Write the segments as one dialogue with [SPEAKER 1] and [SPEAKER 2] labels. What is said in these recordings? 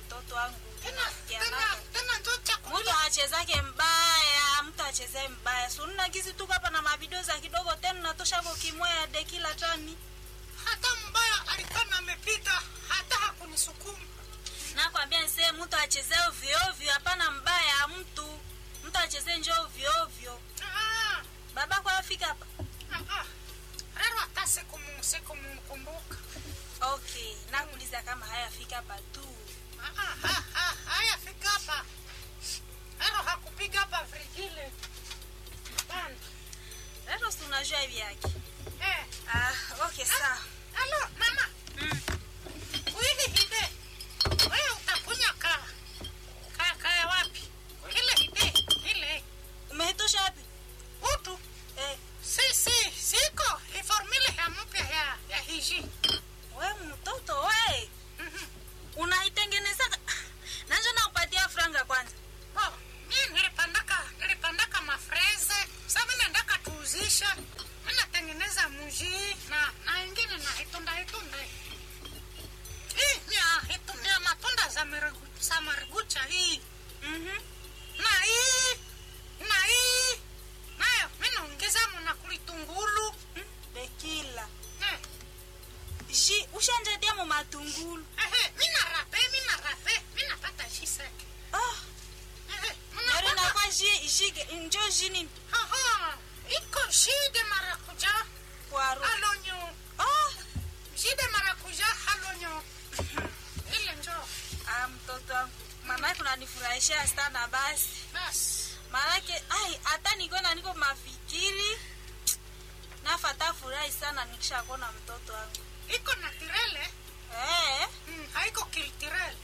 [SPEAKER 1] mtoto wangu
[SPEAKER 2] tena tena
[SPEAKER 1] Kianaka.
[SPEAKER 2] tena njo cha
[SPEAKER 1] mtu
[SPEAKER 2] kulia
[SPEAKER 1] achezake mbaya mtu achezee mbaya sununa gizi tuko hapa na mavideo za kidogo tena natosha ko kimwea de kila tani
[SPEAKER 2] hata mbaya alikuwa na amepita hata hakunisukuma
[SPEAKER 1] nakwambia nse mtu achezee ovyoovyo hapana mbaya mtu mtu achezee njo ovyoovyo
[SPEAKER 2] Ah,
[SPEAKER 1] babako afika hapa
[SPEAKER 2] ah, ah. rero hata sikumu sikumkumbuka
[SPEAKER 1] okay nakuuliza kama hayafika hapa tu
[SPEAKER 2] Ah, ah, ah, ah, haya fika hapa rero hakupiga hapa frigile Hapana.
[SPEAKER 1] lero si unajua hivi yake
[SPEAKER 2] eh.
[SPEAKER 1] ah, okay sawa
[SPEAKER 2] alo mama
[SPEAKER 1] mm.
[SPEAKER 2] Wili hide. Wewe utakunya ka. Ka ka wapi? Ile hide. Ile.
[SPEAKER 1] umeitosha wapi
[SPEAKER 2] Utu.
[SPEAKER 1] eh,
[SPEAKER 2] Si si siko. Iformile ya mpya ya ya hiji.
[SPEAKER 1] we mtoto we
[SPEAKER 2] Mhm.
[SPEAKER 1] unaitengeneza nanja nakupatia franga kwanza
[SPEAKER 2] Oh, mimi nilipandaka nilipandaka mafreze. Sasa mimi nataka tuuzisha. Mimi natengeneza muji na na ingine na itunda itunda. Hii ni ya itunda ya matunda za marigu, za marigucha hii.
[SPEAKER 1] mm-hmm.
[SPEAKER 2] na hii na hii nayo minaongeza muna kulitungulu
[SPEAKER 1] dekila
[SPEAKER 2] Eh,
[SPEAKER 1] ji ushanjatia mu matungulu
[SPEAKER 2] ehe, mina rape mina rape minapata jiseke
[SPEAKER 1] oh,
[SPEAKER 2] Ehe,
[SPEAKER 1] nari
[SPEAKER 2] munapata-
[SPEAKER 1] nakwa ji ji njo jini
[SPEAKER 2] Aha, iko jide marakuja
[SPEAKER 1] kwaru
[SPEAKER 2] halonyo
[SPEAKER 1] oh,
[SPEAKER 2] jide marakuja halonyo ile njo
[SPEAKER 1] ah, mtoto wangu mamake unanifurahisha sana basi
[SPEAKER 2] basi
[SPEAKER 1] maanake ai hata nikona niko mafikiri nafata furahi sana nikishakona mtoto wangu
[SPEAKER 2] iko na tirele
[SPEAKER 1] eh,
[SPEAKER 2] mm, haiko kiltirele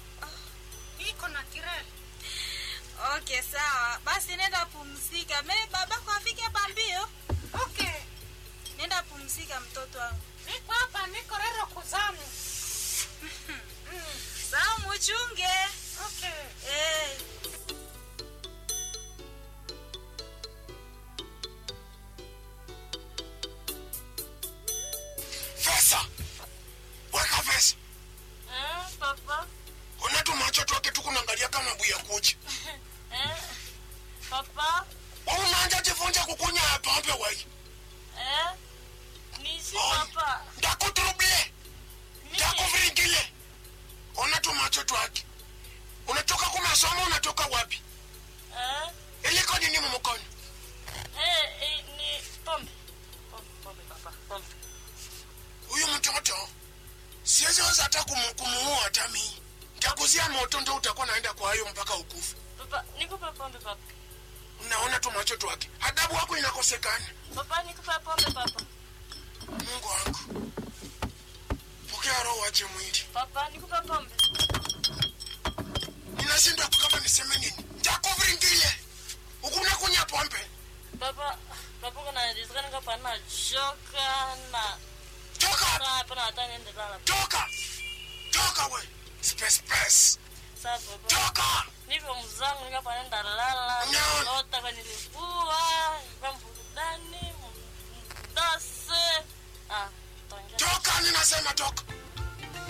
[SPEAKER 2] iko na tirele
[SPEAKER 1] okay sawa basi nenda pumzika me babako afike pambio
[SPEAKER 2] okay
[SPEAKER 1] nenda pumzika mtoto wangu
[SPEAKER 2] niko hapa niko rero kuzamu mm,
[SPEAKER 1] sawa muchunge
[SPEAKER 2] okay
[SPEAKER 1] eh.
[SPEAKER 3] Pesa. Weka pesa.
[SPEAKER 4] Eh, papa.
[SPEAKER 3] Ona tu macho twake tu kunaangalia kama buya kucha.
[SPEAKER 4] Eh, papa.
[SPEAKER 3] Wewe unaanza jifunza kukunya pombe wewe.
[SPEAKER 4] Eh, nishi
[SPEAKER 3] Oh.
[SPEAKER 4] papa.
[SPEAKER 3] Ndakuturuble.
[SPEAKER 4] Mimi.
[SPEAKER 3] Ndakuviringile. Ona tu macho twake. Unatoka kumasomo unatoka wapi?
[SPEAKER 4] Eh,
[SPEAKER 3] Iliko nini mumukono?
[SPEAKER 4] eh, eh, ni pombe. Pombe, pombe papa. Pombe.
[SPEAKER 3] Huyu mtoto siwezi weza hata kumu- kumuua hata mimi. Nitakuzia moto ndo utakuwa naenda kwa hayo mpaka ukufu.
[SPEAKER 4] Papa, nikupe pombe papa.
[SPEAKER 3] Unaona tu macho twake. Adabu wako inakosekana.
[SPEAKER 4] Papa, nikupe pombe papa.
[SPEAKER 3] Mungu wangu. Pokea roho wache mwili.
[SPEAKER 4] Papa, nikupe pombe.
[SPEAKER 3] ninashindwa kama niseme nini ntakuviringile ukuna kunya pombe
[SPEAKER 4] Papa, papa kuna rizikani kapa na choka na
[SPEAKER 3] toka
[SPEAKER 4] na hapa na hata niende lala.
[SPEAKER 3] toka toka we space space
[SPEAKER 4] Sasa papa.
[SPEAKER 3] toka
[SPEAKER 4] Niko mzangu nikapa nenda lala.
[SPEAKER 3] No.
[SPEAKER 4] Lota kwa nilivua, kwa burudani, mdase. Ah, tongea.
[SPEAKER 3] toka ninasema toka